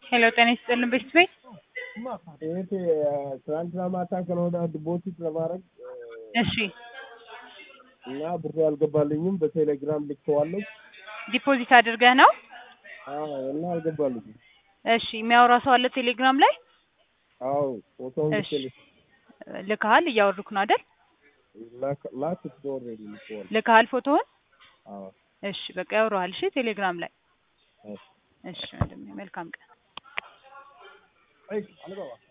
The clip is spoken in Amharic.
ሄሎ ጤና ይስጥልን ቤት ቤት እህቴ ትናንትና ማታ ከነወዳ ዲፖዚት ለማድረግ እሺ እና ብሩ አልገባልኝም። በቴሌግራም ልኬዋለሁ። ዲፖዚት አድርገህ ነው? አዎ እና አልገባልኝም። እሺ የሚያወራ ሰው አለ ቴሌግራም ላይ? አዎ ፎቶውን እሺ ልኬልሽ ልከሃል? እያወሩክ ነው አይደል? ላክ- ላኩት ኦልሬዲ ልኬዋለሁ። ልከሃል ፎቶውን? አዎ እሺ በቃ ያወራሃል። እሺ ቴሌግራም ላይ እሺ። እሺ ወንድሜ መልካም ቀን። አይ አልገባ